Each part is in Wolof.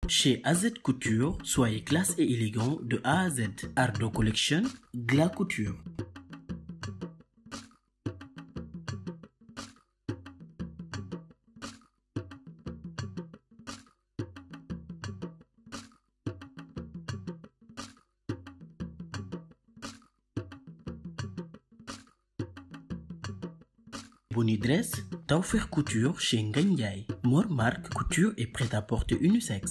Chez AZ Couture, soyez classe et élégant de A à Z. Ardo Collection, Gla Couture. Bonidress, Tawfekh Couture chez Ngagne Ndiaye. Mor Marc Couture et prêt-à-porter unisexe.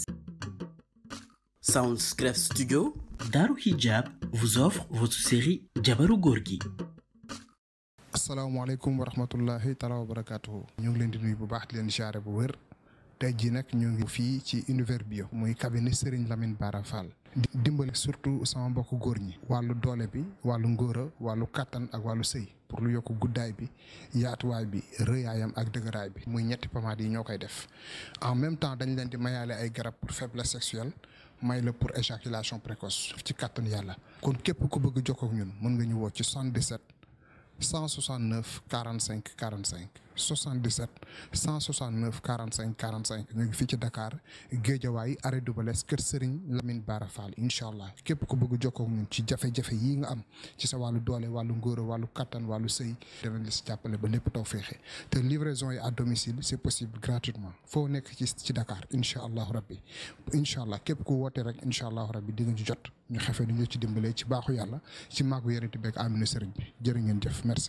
Soundscref Studio, Daru Hijab vous offre votre série Jabaru Gorgui. asalaamaaleykum wa rahmatullahi taala wa barakaatuhu ñu ngi leen di nuyu bu baax di leen siyaare bu wér tey jii nag ñu ngi fii ci univers bio muy cabinet Serigne Lamine Bara Fall di dimbali surtout sama mbokk góor ñi wàllu doole bi wàllu ngóora wàllu kattan ak wàllu sëy pour lu yokk guddaay bi yaatuwaay bi rëyaayam ak dëgëraay bi muy ñetti pomade yi ñoo koy def en même temps dañ leen di mayaale ay garab pour faiblesse sexuelle may la pour éjaculation précoce ci kattan yàlla kon képp ku bëgg jokkoo ak ñun mën nga ñu woo ci 77 169 45 45 77 169 45 45 ñu ngi fii ci Dakar Géejawaay arrêt Dubalès kër Serigne Lamine Bara Fall incha allah képp ku bëgg jokkoo ak ñun ci jafe-jafe yii nga am ci sa wàllu doole wàllu ngóora wàllu kattan wàllu sëy danañ la si jàppale ba lépp taw féexe te livraison yi à domicile c'est possible gratuitement foo nekk ci ci Dakar incha allahu rabbi incha allah képp ku woote rek incha allahu rabbi di nga ci jot ñu xefe ni ñu ci dimbalee ci baaxu yàlla ci màggu yërënti beeg aminu sëriñ bi jërë ngeen jëf merci.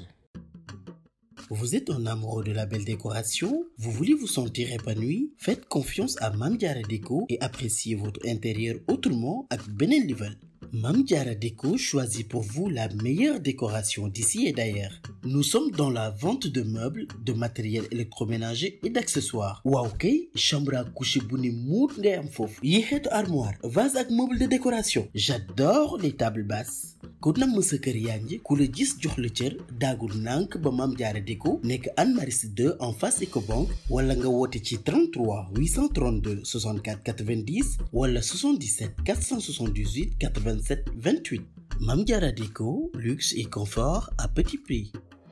Vous êtes un amoureux de la belle décoration? Vous voulez vous sentir épanoui? Faites confiance à Mame Diarra Déco et appréciez votre intérieur autrement ak beneen level. Mame Diarra Déco choisit pour vous la meilleure décoration d'ici et d'ailleurs. Nous sommes dans la vente de meubles, de matériel électroménager et d'accessoires. waaw kay chambre à coucher bu ni muut ngay am foofu. yi xeetu armoire, vase ak meuble de décoration. J'adore les tables basses. ku namm sa kër yaa ngi ku la gis jox la cër daagul nànk ba Mame Diarra Déco nekk Anne Maris 2 en face Ecobank wala nga woote ci 33 832 64 90 wala 77 478 87 28 Mame Diarra Déco luxe et confort à petit prix.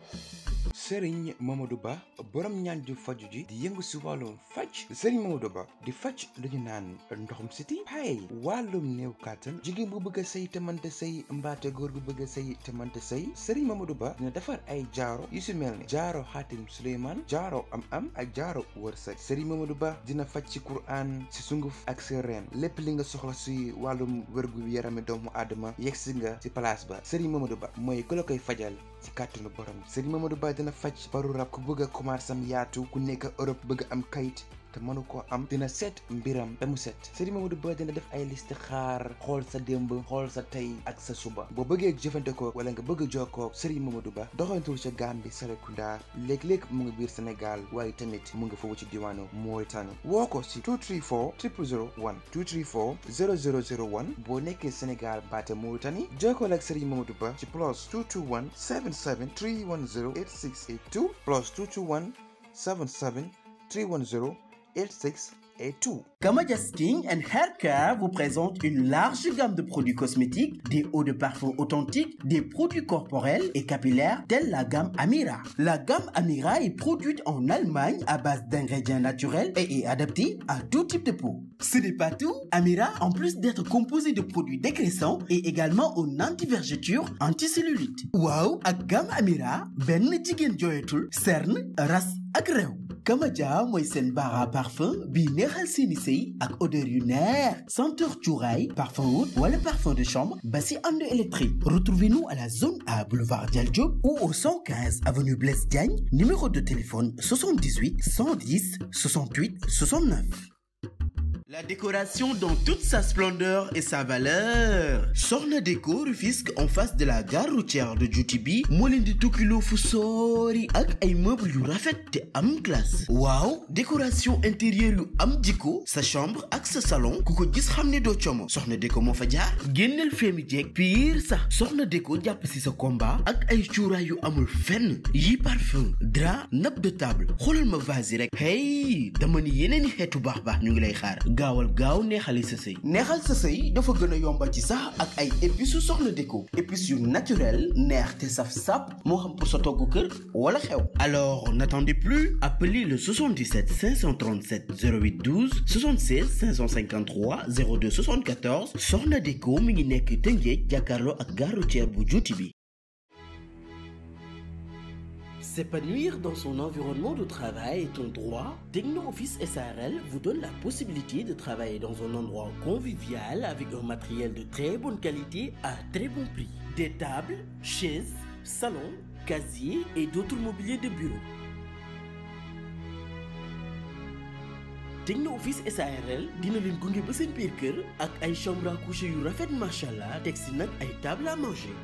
sëriñ Mamadou Ba borom ñaan ju faju ji di yëngu si wàllum faj sëriñ Mamadou Ba di faj lu ñu naan ndoxum siti pay wàllum néew kàttan jigéen bu bëgg a sëy te mënta sëy mbaate góor gu bëgg a sëy te mënta sëy sëriñ Mamadou Ba dina defar ay jaaro yu si mel ni jaaro xaatim Suleymaan jaaro am am ak jaaro wërsëg sëriñ Mamadou Ba dina faj ci Qur'an si sunguf ak si reen lépp li nga soxla si wàllum wérgu yarami doomu aadama yegg si nga si place ba sëriñ Mamadou Ba mooy ku la koy fajal ci kàttanu borom sëriñ Mamadou Ba dina faj baru rab ku bëgg a commencé am yaatu ku nekk Europe bëgg am kayit te mënu koo am dina seet mbiram ba mu set Serigne Mamadou Ba dina def ay listixaar xool sa démb xool sa tey ak sa suba boo bëggee jëfandikoo wala nga bëgg a jokkoo Serigne Mamadou Ba doxantul ca Gambie Serekunda léeg-léeg mu ngi biir Sénégal waaye tamit mu ngi foofu ci diwaanu Mauritanie woo ko si 234 0001 234 0001 boo nekkee Sénégal baate Mauritanie jokkoo ak Serigne Mamadou Ba ci plus 221 77 310 8682 plus 221 77 310 86 et tout. Kamadia Skin and Hair Care vous présente une large gamme de produits cosmétiques, des eaux de parfum authentiques, des produits corporels et capillaires tels la gamme Amira. La gamme Amira est produite en Allemagne à base d'ingrédients naturels et est adaptée à tout type de peau. Ce n'est pas tout. Amira, en plus d'être composé de produits dégraissants, est également un anti-vergeture, anti-cellulite. Waaw ak gamme Amira benn jigéen jooyatul cerne ras ak réew. Kamadia mooy seen bara parfum bii neexal seeni sëy ak odeur yu neex senteur cuuraay parfum oud wala parfum de chambre ba si ànd électrique retrouvez-nous à la zone A boulevard Dial Diop ou au 115 avenue Blaise Diagne numéro de téléphone 78 110 68 69 La décoration dans toute sa splendeur et sa valeur Soxna Déco Rufisque en face de la gare routière de Djoutibi moo leen di tukkiloo fu soori ak ay meubles yu rafet te am classe waaw décoration intérieure yu am jikko sa chambre ak sa salon ku ko gis xam ne doo como Soxna Déco moo fa jaar génneel feemi jeeg pire sax Soxna Déco jàpp si sa combat ak ay cuuraay yu amul fenn yi parfum drap nappe de table xoolal ma vase yi rek hey dama ni yeneen i xeetu baax baax ñu ngi lay xaar gaawal gaaw neexali sa sëy neexal sa sëy dafa gën a yomba ci sax ak ay épices yu soxna déko épices yu naturel neex te saf sap moo xam pour sa togg kër wala xew alors n'attendez plus appelez le 77 537 08 12 76 553 02 74 soxna déko mi ngi nekk Tëngéej jàkkaarloo ak gare routière bu juuti bi S'épanouir dans son environnement de travail est un droit. Techno Office SARL vous donne la possibilité de travailler dans un endroit convivial avec un matériel de très bonne qualité à très bon prix. Des tables, chaises, salons, casiers et d'autres mobiliers de bureau. Techno Office SARL dina leen gunge ba seen biir kër ak ay chambre à coucher yu rafet machallah teg si nag ay table à manger.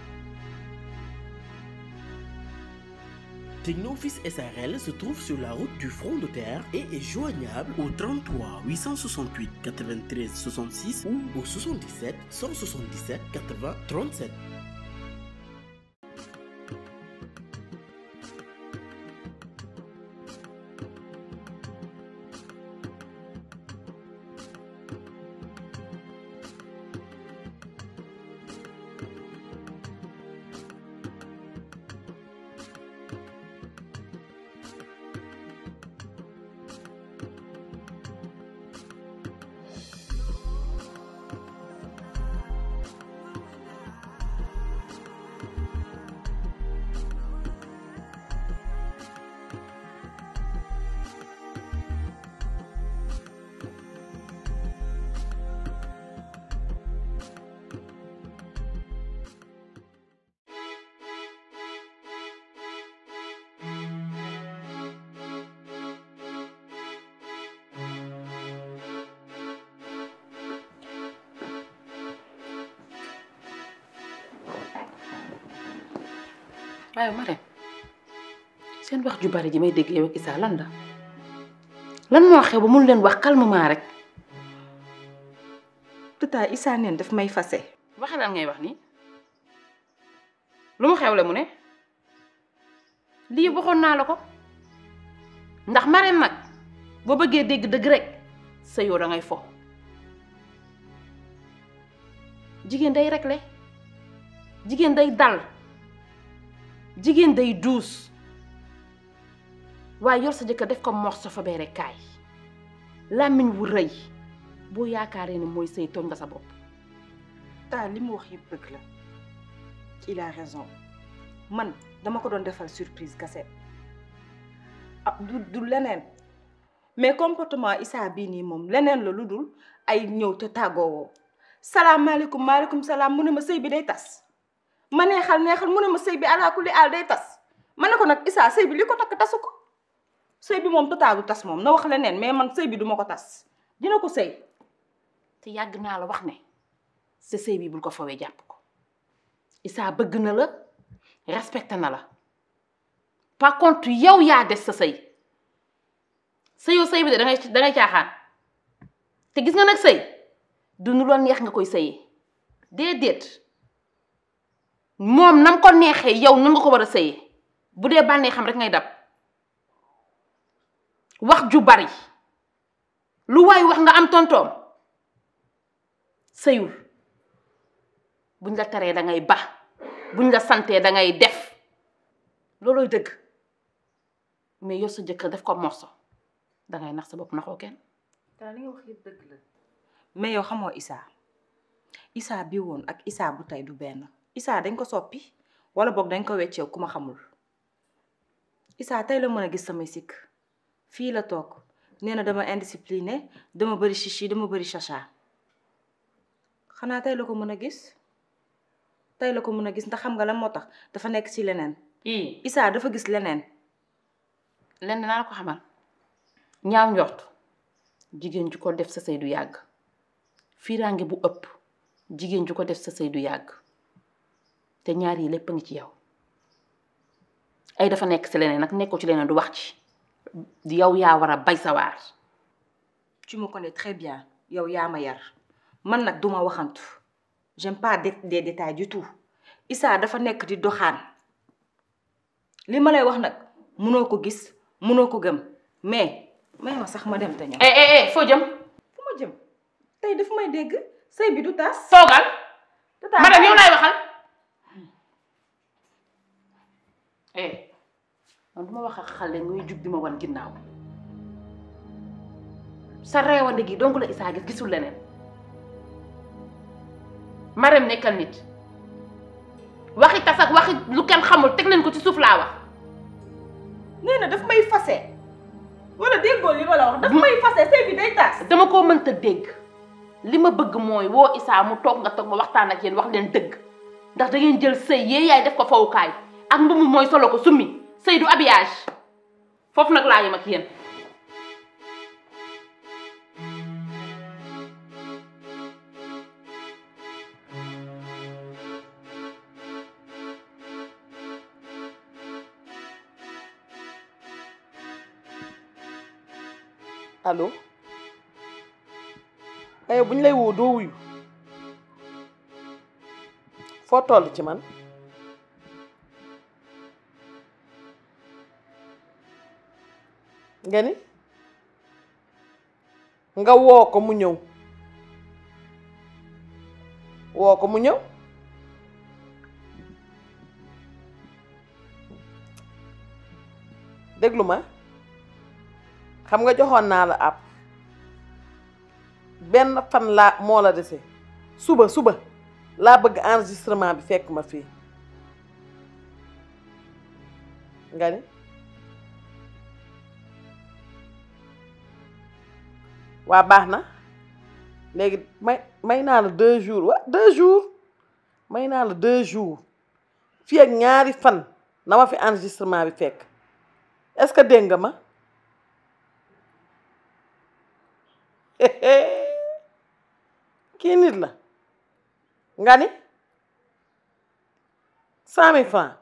Technofis SARL se trouve sur la route du front de terre et est joignable au 33 868 93 66 ou au 77 177 80 37. waaye Marème seen wax ju bari ji may dégg yow ak Issa lan la lan moo xew ba mun leen wax calmement rek. tata Issa neen daf may fase waxe lan ngay wax nii lu mu xewle mu ne lii waxoon naa la ko ndax Marème nag boo bëggee dégg dëgg rek sa yow da ngay fo jigéen day réglé jigéen day dal jigéen day duus waaye yor sa jëkkër def ko morso fa bee rek kaay làmmiñ wu rëy boo yaakaaree ne mooy sëy tooñ nga sa bopp ta li mu wax yëpp dëgg la il a raison man dama ko doon defal surprise kase ah du du leneen mais comportement Issa bii nii moom leneen la lu dul ay ñëw te tàggoowoo salaamaaleykum maaleykum salaam mu ne ma sëy bi day tas ma neexal neexal mu ne ma sëy bi alaa kulli aal day tas ma ne ko nag Issa sëy bi li ko takk tasu ko sëy bi moom totaalu tas moom na wax leneen mais man sëy bi duma ko tas dina ko sëy te yàgg naa la wax ne sa sëy bi bul ko fawee jàpp ko Issa bëgg na la respecté na la par contre yow yaa des sa sëy sëyoo sëy bi de dangay dangay caaxaan te gis nga nag sëy du nu la neex nga koy sëyee déedéet moom nam ko neexee yow nan nga ko war a sëyee bu dee bànnee xam rek ngay dab wax ju bari lu waay wax nga am tontoom sëyul buñ la teree da ngay ba buñ la santee da ngay def loolooy dëgg mais yor sa jëkkër def ko morso dangay nax sa bopp naxoo kenn taa li nga wax yëpp dëgg la mais yow xamoo Issa Issa bi woon ak Issa bu tey du benn Issa dañ ko soppi wala boog dañ ko wecceew ku ma xamul Issa tey la mën a gis samay sikk fii la toog nee na dama indiscipliné dama bëri chichi dama bëri chacha xanaa tey la ko mën a gis tey la ko mën a gis ndax xam nga lan moo tax dafa nekk ci leneen ii Issa dafa gis leneen lenn naa la ko xamal ñaaw njort jigéen ju ko def sa sëy du yàgg fiiraange bu ëpp jigéen ju ko def sa sëy du yàgg te ñaar yi lépp a ngi ci yow ay dafa nekk ci leneen nag nekkoo ci leneen du wax ci yow yaa war a bay sa waar tu me connais très bien yow yaa ma yar man nag duma waxantu j'aime pas des des détails du tout Issa dafa nekk di doxaan li ma lay wax nag munoo ko gis munoo ko gëm mais may ma sax ma dem te ñëw eh eh eh foo jëm fu ma tey daf may dégg sëy bi du tas toogal tata madame yow laay waxal eh man du ma wax ak xale ngay jug di ma wan ginnaaw sa reewande gi donc la Issa gis gisul leneen Marème nekkal nit waxi tas ak waxi lu kenn xamul teg leen ko ci suuf laa wax nee na daf may fase wala déggoo li ma la wax daf may fase sëy bi day tas dama koo mënta dégg li ma bëgg mooy woo Issa mu toog nga toog ma waxtaan ak yéen wax leen dëgg ndax da ngeen jël sëy yee yaay def ko fawukaay ak mbumu mooy solo ko summi sëy du habillage foofu nag laa yem ak yéen allo ayo bu ñu lay woo doo wuyu foo toll ci man nga ni nga woo ko mu ñëw woo ko mu ñëw déglu ma xam nga joxoon naa la ab benn fan laa moo la dese suba suba laa bëgg enregistrement bi fekk ma fii nga ni waa baax na léegi may may naa la deux jours wa deux jours may naa la deux jours fii ak ñaari fan na ma fi enregistrement bi fekk est-ce que dégg nga ma kii nit la nga ni cent mille francs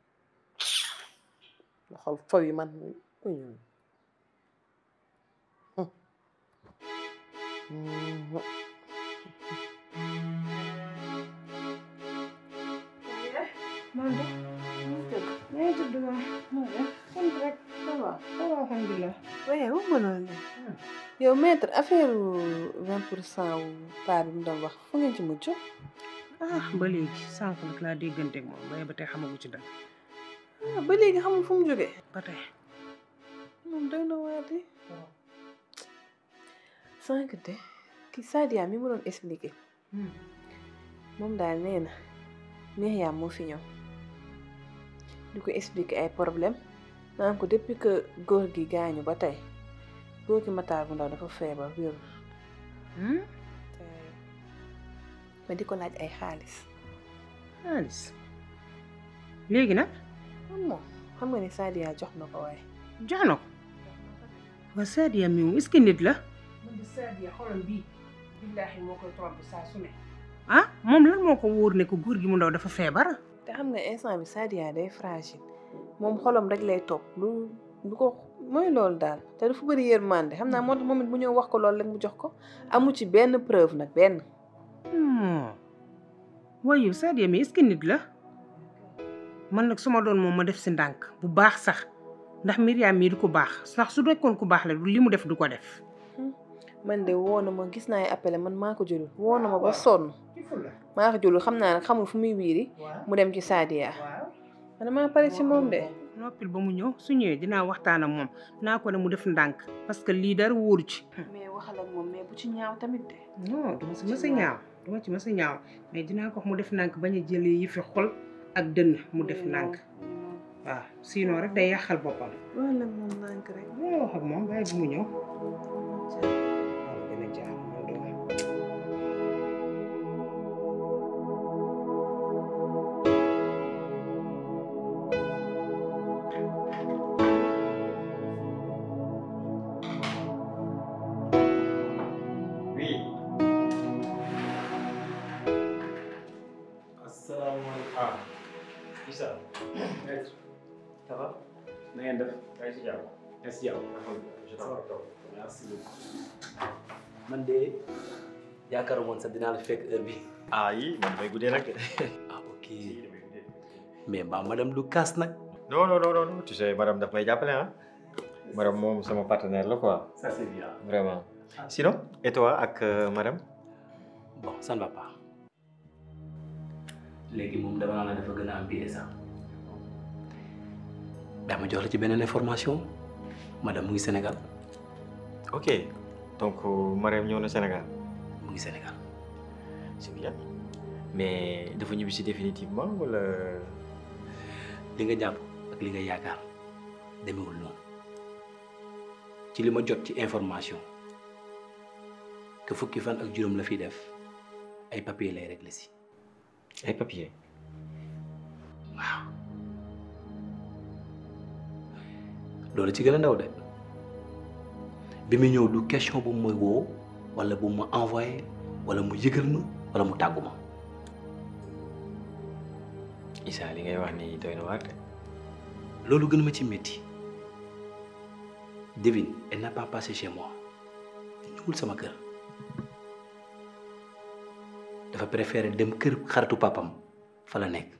nga xool faw yi man man de maa ngi tudd ma maa def sant rek ça va ça va alhamdulilah waaye wax nga loolu de yow maître affaire vingt pour cent wu paar bi mu doon wax fu ngeen ci mujj ah ba léegi sànq nag laa dégganteeg moom waaye ba tey xamagu ci dara ah ba léegi xamul fu mu jógee ba tey moom doy na waar de sànq de ki Sadia mi mu doon expliqué moom daal nee na Myriam moo fi ñëw di ko expliqué ay problème naan ko depuis que góor gi gaañu ba tey góor gi Matar bu ndaw dafa feebar wérul ma di ko laaj ay xaalis xaalis léegi nag moom xam nga ni Sadia jox na ko waaye jox na ko waa Sadia mi moom est-ce que nit la man de Sadia xolam bii billaahi moo koy trompé saa su ne ah moom lan moo ko wóor ne ko góor gi mu ndaw dafa feebar te xam nga instant bi Sadia day fragile moom xolam rek lay topp lu lu ko mooy loolu daal te dafa bëri yërmande xam naa moo tax moom it mu ñëw wax ko loolu rek mu jox ko amu ci benn preuve nag benn waaye yow Sadia mi est-ce que nit la man nag su ma doon moom ma def si ndànk bu baax sax ndax Myriam mii du ko baax sax su nekkoon ku baax la li mu def du ko def man de woo na ma gis naa ay appelé man maa ko jëlul woo na ma ba sonn maa ko jëlul xam naa nag xamul fu muy wiiri mu dem ci Sadia man maa pare ci moom de noppil ba mu ñëw su ñëwee dinaa waxtaan ak moom naa ko ne mu def ndànk parce que lii dara wóoru ci mais waxal ak moom mais bu ci ñaaw tamit de non duma si mës a ñaaw duma ci mës a ñaaw mais dinaa ko wax mu def ndànk bañ a jëlee yi fi xol ak dënn mu def ndànk waaw sinon rek day yàqal boppam wala moom ndànk rek dinaa wax ak moom bàyyi bu mu ñëw waaw gën a jaar man doom Oui. asalaamaaleykum. ah. Issa. ça va. na ngeen def. yaa ngi si jàmm. yaa ngi si jàmm. alhamdulilah. je t'en merci beaucoup. man de yaakaar woon sax dinaa la fekk heure bi ah yi man damay guddee nag de. ah ok mais mbaa madame du kaas nag non non non non tu sais madame daf may jàppale ah. madame moom sama partenaire la quoi. ça c'est bien vraiment. sinon et toi ak euh, madame bon ça ne va pas léegi moom dama la dafa gën a empiré sax daa ma jox la ci beneen information madame mu ngi Sénégal ok donc Marème ñëw na Sénégal mu ngi Sénégal c'est bien mais dafa ñibbi si définitivement wala li nga jàpp ak li nga yaakaar demewul noonu ci li ma jot ci information que fukki fan ak juróom la fiy def ay papier lay réglé si ay papier waaw loolu ci gën a ndaw de bi mu ñëw du question bu mooy woo wala bu ma envoyé wala mu yëgal ma wala mu tàggu ma Issa li ngay wax ni doy na waar de loolu gën ma ci métti devine elle n'a pas passé chez moi ñëwul sama kër dafa préféré dem kër xaritu papam fa la nekk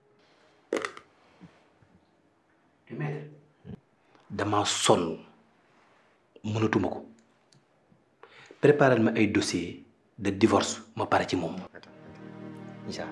dama sonn mënatuma ko préparer ma ay dossier de divorce ma pare ci moom Issa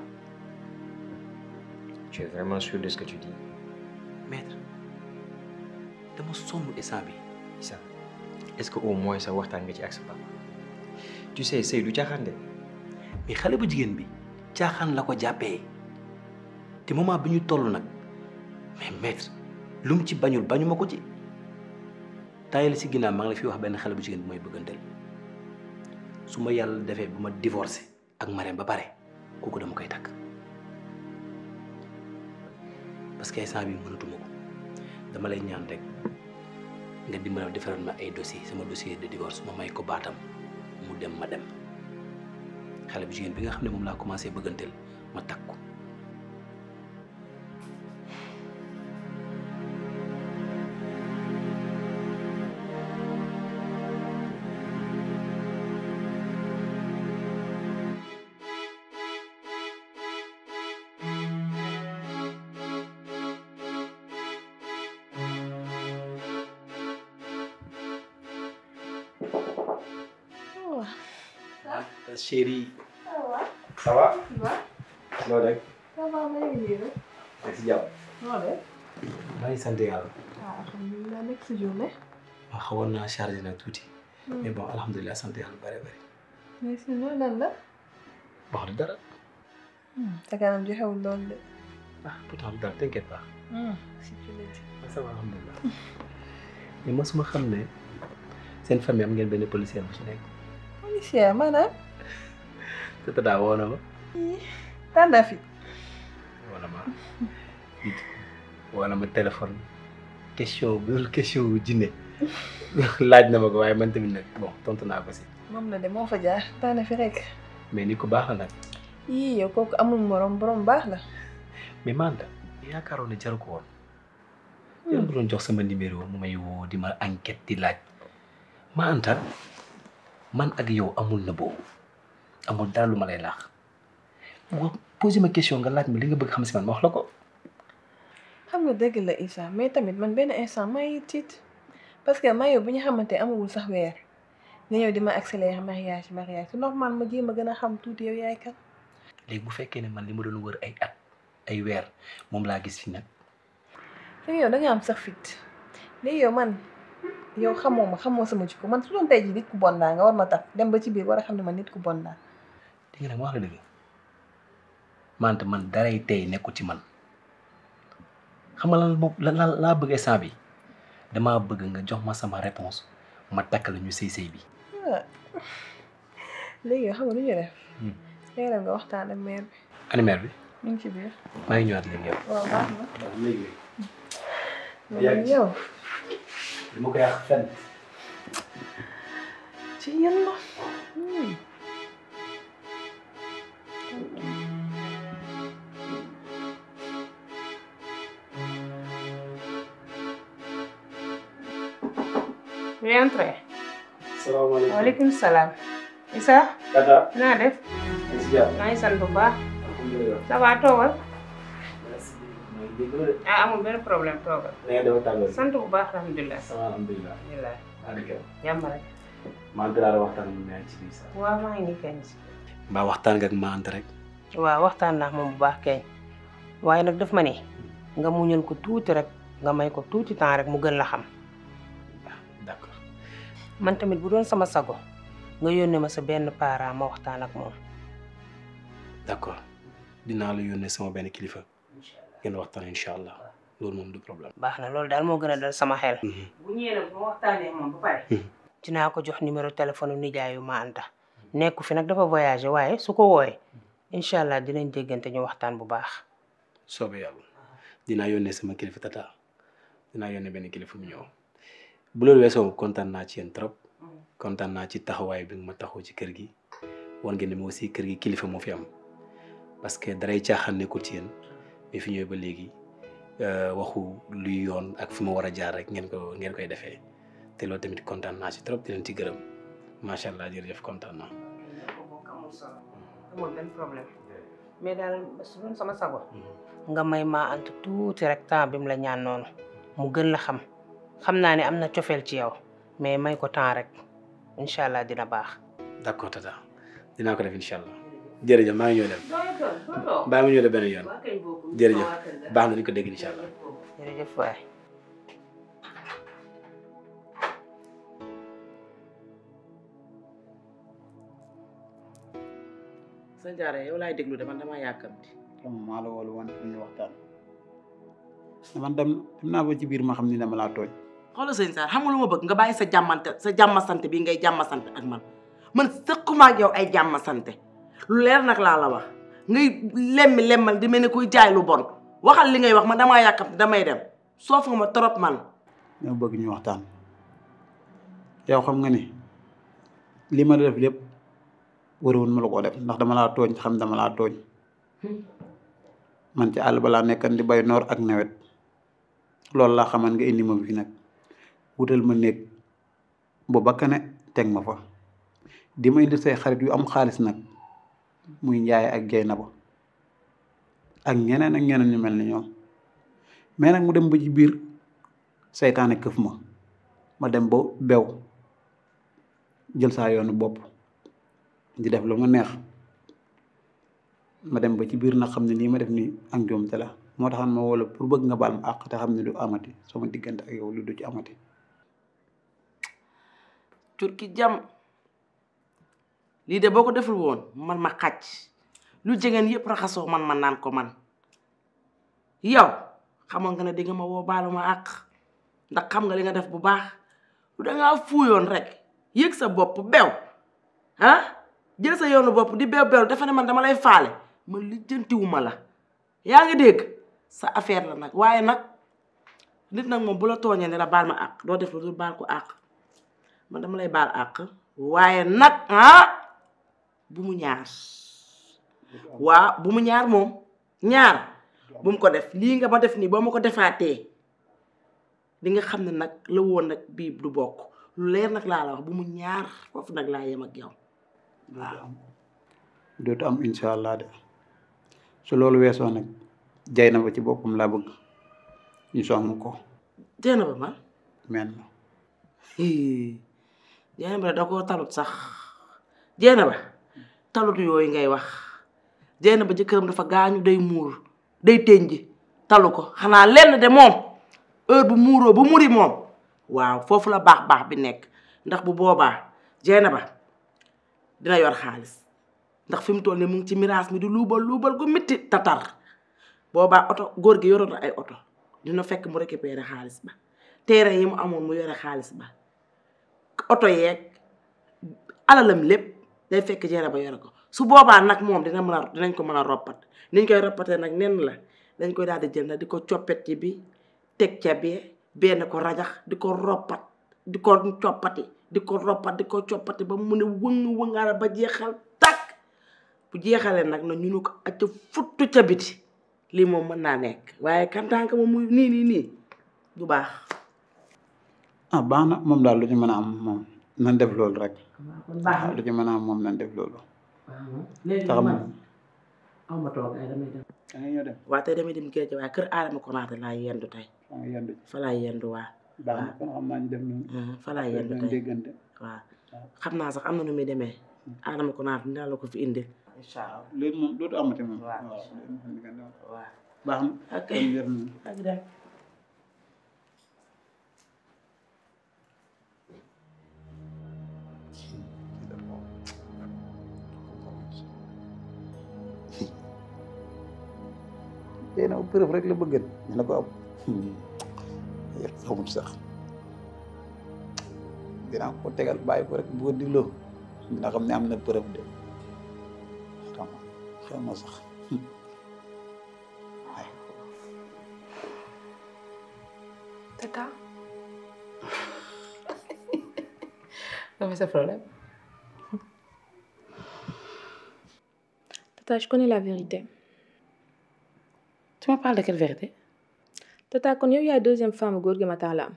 tu es vraiment sûr de ce que tu dis maître dama sonn instant bi Issa est-ce que au moins sa waxtaan nga ci ak sa papa tu sais sëy du caaxaan de mais xale bu jigéen bi caaxaan la ko jàppee te moment bi ñu toll nag mais maître lu mu ci bañul bañu ma ko ci taayal si ginnaaw maa ngi la fi wax benn xale bu jigéen bi mooy bëgganteel su ma yàlla defee bu ma divorcé ak Marème ba pare kooku dama koy takk parce que instant bi mënatuma ko dama lay ñaan rek nga dimbali defaral ma ay dossier sama dossier de divorce ma may ko baatam mu dem ma dem xale bu jigéen bi nga xam ne moom laa commencé bëgganteel ma takk ko chérie ça va Ça loo def va maa ngi nii rek. ak si jàmm noo def. maa ngi sant yàlla ah alhamdulilah nekk si journée. ma xawoon naa chargé nag tuuti mais bon alhamdulilah sant yàlla bëri bëri mais sinon lan la. wax du dara sa kanam joxewul loolu de. ah pourtant du dara t'inquiète pas si tu le dis. ça va alhamdulilah mais mosuma xam ne seen famille am ngeen benn policier bu ci nekk policier maanaam. te daa woo na ma tànn fi. wala ma wala ma téléphone question bu dul question bu jinne laaj na ma ko waaye man tamit nag bon tontu naa ko si moom la de moo fa jaar tànn fi rek. mais ni ko baax la nag yii yow kooku amul morom borom baax la. mais Manda yaakaaroon ne jaru ko woon yéen bu doon jox sama numéro mu may woo di ma enquête di laaj ma anta man ak yow amul na boobu amul dara lu ma lay laax boo posé ma question nga laaj ma li nga bëgg xam si man ma wax la ko xam nga dëgg la Issa mais tamit man benn instant maa ngi tiit parce que maa yow bu ñu xamante amagul sax weer nga ñëw di ma accélérer mariage mariage c'est normal ma jéem a gën a xam tuuti yow yaay kan. léegi bu fekkee ne man li ma doon wër ay at ay weer moom laa gis fi nag léegi yow da nga am sax fit léegi yow man yow xamoo ma xamoo sama jikko man su doon tey jii nit ku bon laa nga war ma tax dem ba ci biir war a xam ne man nit ku bon laa. di nga nag ma wax la dëgg mante man daray tey nekkul ci man xam nga lan moom lan laa bëgg instant bi damaa bëgg nga jox ma sama réponse ma takk la ñu sëy sëy bi léegi yow xam nga lu ñu def. léegi nag nga waxtaan ak mère bi. animaire bi mu ngi ci biir. maa ngi ñëwaat léegi yow. waaw baax na. léegi mais yow. li ma ko yàq fenn. ci yàlla. Oui, entrez. salaamaaleykum waaleykum salaam. Issa. Tata. naa def. maa ngi sant bu baax. alhamdulilah. ça va toogal. merci. maa ngi jégalu de. ah amul benn problème toogal. na ngeen def tàngoor. sant bu baax alhamdulilah. ça va alhamdulilah. alhamdulilah. alhamdulilah. jàmm rek. maa ngi laa waxtaan ak ñaar ci biir sax. waaw maa ngi nii kañ si. mbaa waxtaan nga ak ma ant rek waaw waxtaan naa moom bu baax keeñ waaye nag daf ma ni nga muñal ko tuuti rek nga may ko tuuti temps rek mu gën la xam d'accord man tamit bu doon sama sago nga yónnee ma sa benn parent ma waxtaan ak moom d'accord dinaa la yónnee sama benn kilifa ngeen waxtaan incha allah loolu moom du problème baax na loolu daal moo gën a dal sama xel bu ñëwee nag bu ma waxtaanee moom ba pare dinaa ko jox numéro téléphone nijaayu ma anta nekku fi nag dafa voyagé waaye su ko wooyee incha allah dinañ déggante ñu waxtaan bu baax soobee yàlla dinaa yónnee sama kilifa tata dinaa yónnee benn kilifa mu ñëw bu loolu weesoo kontaan naa ci yéen trop kontaan naa ci taxawaay bi nga ma taxaw ci kër gi wan ngeen ne ma aussi kër gi kilifa moo fi am parce que daray caaxaan nekkul ci yéen mais fi ñëwee ba léegi waxu luy yoon ak fi ma war a jaar rek ngeen ko ngeen koy defee te loolu tamit kontaan naa ci trop di leen ci gërëm macha allah jërëjëf kontaan naa. amul solo amul benn problème mais daal su doon sama sago nga may maa ant tuuti rek temps bi mu la ñaan noonu mu gën la xam xam naa ne am na cofeel ci yow mais may ko temps rek incha allah dina baax. d'accord tata dinaa ko def incha allah jërëjëf maa ngi ñëw dem bàyyi ma ñëw dem benn yoon jërëjëf baax na ni ko dégg incha allah. jërëjëf waay. sa jaare yow laay déglu de man damaa yàkkamti comme maa la woolu woon pour ñu waxtaan man dem dem naa ba ci biir ma xam ni dama laa tooñ xoolal sëñ Saar xam nga lu ma bëgg nga bàyyi sa jàmmante sa jàmmasante bi ngay jàmmasante ak man man sëquma ak yow ay jàmmasante lu leer nag laa la wax ngay lemmi lemmal di mel ne kuy jaay lu bon waxal li ngay wax man damaa yàkkamti damay dem soof nga ma trop man ñoo bëgg ñu waxtaan yow xam nga ni li ma def lépp waroon ma la ko def ndax dama laa tooñ xam dama laa tooñ man ci àll balaa nekkan di bay noor ak nawet loolu laa xaman nga indi ma fi nag wutal ma néeg bu bakkane teg ma fa di ma indi say xarit yu am xaalis nag muy njaay ak jay na ba ak ñeneen ak ñeneen ñu mel ni ñoom mais nag mu dem ba ci biir seytaane këf ma ma dem ba bew jël saa yoonu bopp di def lu ma neex ma dem ba ci biir nag xam ne lii ma def nii ak njuumte la moo taxan ma wala pour bëgg nga baal ma àq te xam ne du amati sama diggante ak yow lu du ci amati turki jam lii de boo ko deful woon man ma xàcc lu jegeen yëpp raxasoo man ma naan ko man yow xamoon nga ne di nga ma woo baalu ma àq ndax xam nga li nga def bu baax lu dangaa fuuyoon rek yëg sa bopp bew ah jël sa yoonu bopp di bew bew dafa ne man dama lay faale man lijjantiwuma la yaa ngi dégg sa affaire la nag waaye nag nit nag moom bu la tooñee ne la baal ma àq doo def lu dul baal ko àq man dama lay baal àq waaye nag ah bu mu ñaar waa bu mu ñaar moom ñaar bu mu ko def lii nga ma def nii boo ma ko defaatee di nga xam ne nag la woon nag bii du bokk lu leer nag laa la wax bu mu ñaar foofu nag laa yem ak yow waaw dootu am incha allah de su loolu weesoo nag jay na ba ci boppam laa bëgg ñu song ko jeena ba man men jeena ba da koo talut sax jeena ba talut yooyu ngay wax jeena ba jëkkëram dafa gaañu day muur day tënji talu ko xanaa lenn de moom heure bu muuroo bu muri moom waaw foofu la baax baax bi nekk ndax bu boobaa jeena ba dina yor xaalis ndax fi mu toll nii mu ngi ci miraas mi di luubal luubal gu mitti tatar boobaa oto góor gi yoroon na ay oto dina fekk mu récupérer xaalis ba teere yi mu amoon mu yore xaalis ba oto yeeg alalam lépp day fekk jeena ba yore ko su boobaa nag moom dina mën a dinañ ko mën a roppat niñ koy roppatee nag nen la dañ koy daal di jël nag di ko coppet ci bi teg ca bee benn ko rajax di ko roppat di ko coppati di ko roppat di ko coppati ba mu ne wëng wëngaara ba jeexal tàkk bu jeexalee nag na ñu nu ko acca futtu ca biti lii moom mën naa nekk waaye kantaanka moom muy nii nii nii du baax ah baax na moom daal lu ci mën a am moom nan def loolu rek baax na lu ci mën a am moom nan def loolu léegi taxam man aw ma toog ay damay dem da nga ñëw dem waa tey damay dem géej waaye kër aadama konaate laa yendu tey fa nga yendu fa laa yendu waa baax na kon xam naa ñu def noonu fa laa yendu dañ tey déggante waaw xam naa sax am na nu muy demee Adama ko naa dinaa la ko fi indi incha allah léegi moom dootu amati moom. waaw waaw baax na. ok kon wér na. ak dem tey na preuve rek la bëggan ñu ne ko am yëpp xamul sax dinaa ko tegal bàyyi ko rek bu ko digloo dina xam ne am na preuve de xam xam na sax Tata, Quel est ce problème Tata, je connais la vérité. Tu me parles de quelle vérité Tata, kon yow yaay deuxième femme góor gi ma tax la am.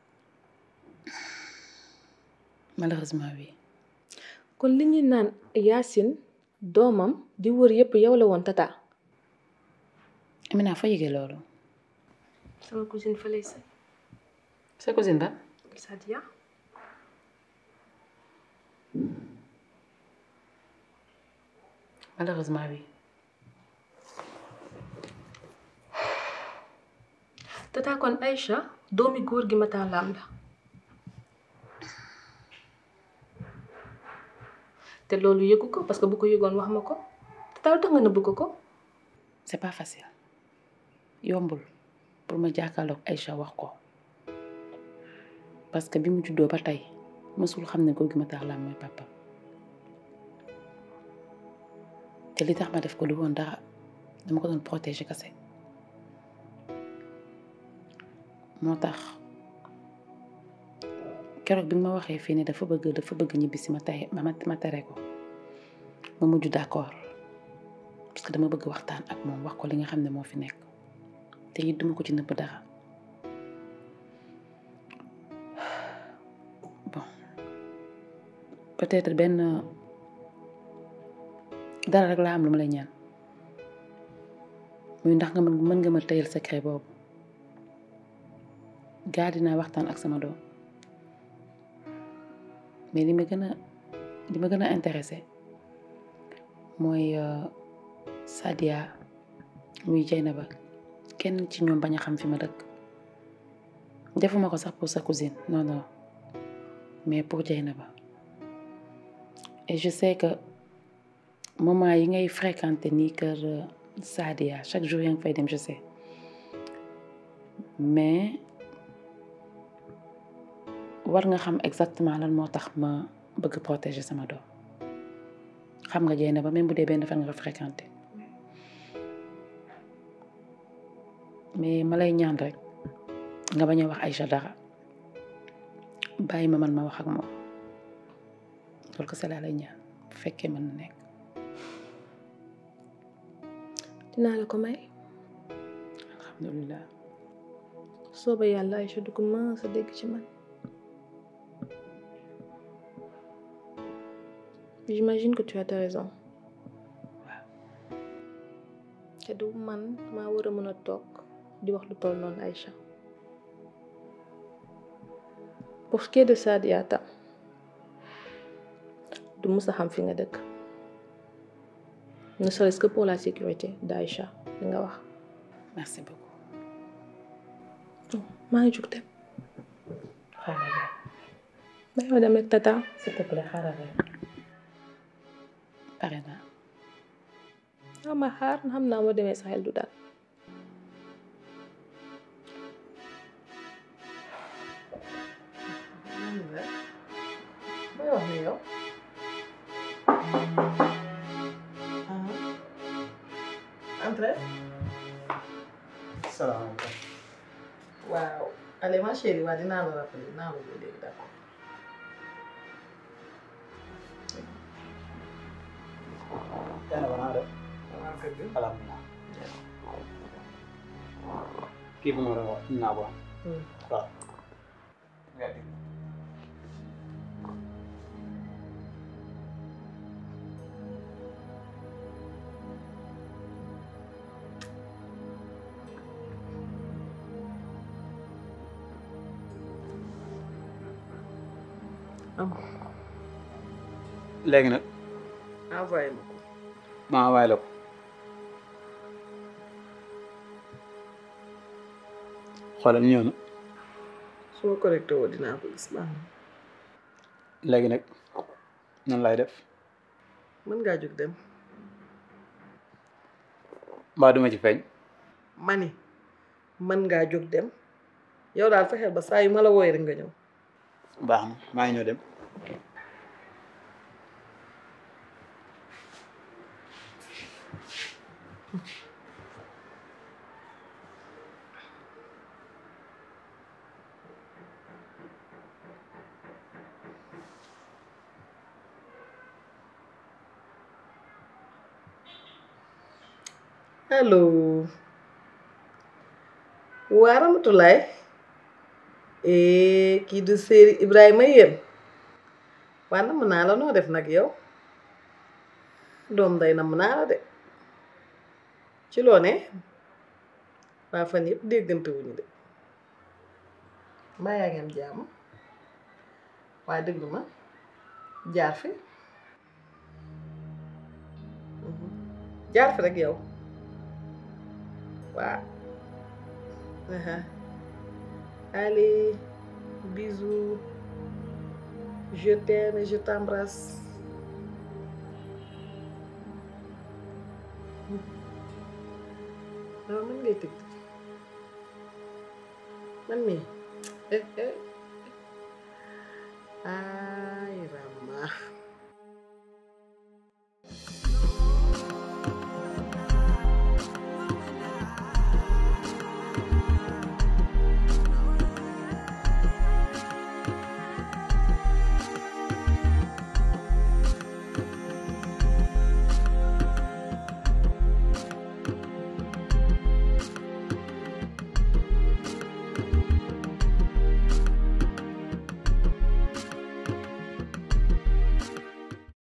Malheureusement, oui. kon li ñuy naan Yacine doomam di wër yépp yow la woon Tata. Amina, foo yëgee loolu sama cousine fa lay sëy. sa cousine ba Sadia. Malheureusement, oui. Tata kon Aïcha doomi góor gi ma tax la am la. te loolu yëgu ko parce que bu ko yëgoon wax ma ko Tata lu tax nga nëbb ko ko. c'est pas facile yombul pour ma jàkkaarloog Aïcha wax ko parce que bi mu juddoo ba tey mësul xam ne góor gi ma tax la mooy papa te li tax ma def ko lu woon dara dama ko doon protéger kase moo tax keroog bi nga ma waxee fii ne dafa bëgg dafa bëgg ñibbi si ma tey ma ma tere ko ma mujj d'accord parce que dama bëgg waxtaan ak moom wax ko li nga xam ne moo fi nekk te it duma ko ci nëbb dara bon peut-être benn dara rek laa am lu ma lay ñaan muy ndax nga mën mën nga ma tëyal secret boobu gaa dinaa waxtaan ak sama doom mais li ma gën a li ma gën a intéressé mooy Sadia muy Jeynaba kenn ci ñoom bañ a xam fi ma dëkk defuma ko sax pour sa cousine non non mais pour Jeynaba et je sais que moment yi ngay fréquenter nii kër Sadia chaque jour yaa ngi fay dem je sais mais war nga xam exactement lan moo tax ma bëgg protéger sama doom xam nga Jeynaba même bu dee benn fan nga ko fréquenter mais ma lay ñaan rek nga bañ a wax Aïcha dara bàyyi ma man ma wax ak moom loolu ko laa lay ñaan bu fekkee mën na nekk. dinaa la ko may. alhamdulilah. sooba yàlla Aïcha du ko mës a dégg ci man. j'imagine que tu as raison. te du man maa war a mën a toog di wax lu toll noonu Aïcha. pour ce qui est de Sadia tam du mës a xam fi nga dëkk ne serait-ce que pour la sécurité d'Aïcha li nga wax. merci beaucoup. maa ngi jug dem. xaaral rek. bàyyi ma dem rek tata. s'il te plaît xaaral rek. pare naa. ah ma xaar xam naa moo demee sa xel du daal. may wax ni yow entre salaamaaleykum. waaw allez ma chérie waa dinaa la rappeler dinaa la ko léegi d'accord Yàlla ba naa def. waaw kër gi alhamdulilah. kii bu ma doon wax naa ko. waaw. léegi nag envoyé ma ko ma envoyé la ko xoolal ñëw na su ma connecté woo dinaa ko gis baax na léegi nag nan lay def mën ngaa jóg dem mbaa duma ci feeñ mani mën ngaa jóg dem yow daal fexeel ba saa yu ma la wooyee rek nga ñëw baax na maa ngi ñëw dem allo waa Ramatulaay kii du séeri Ibrahima yéen waa namm naa la noo def nag yow doom day namm naa la de ci loo ne waa fan yëpp déggante wuñu de mbaa yaa ngi am jàmm waa déglu ma jaar fi jaar fi rek yow waaw allez bisous je t'aime et je t'embrasse waaw man ngay tëgg man mii ah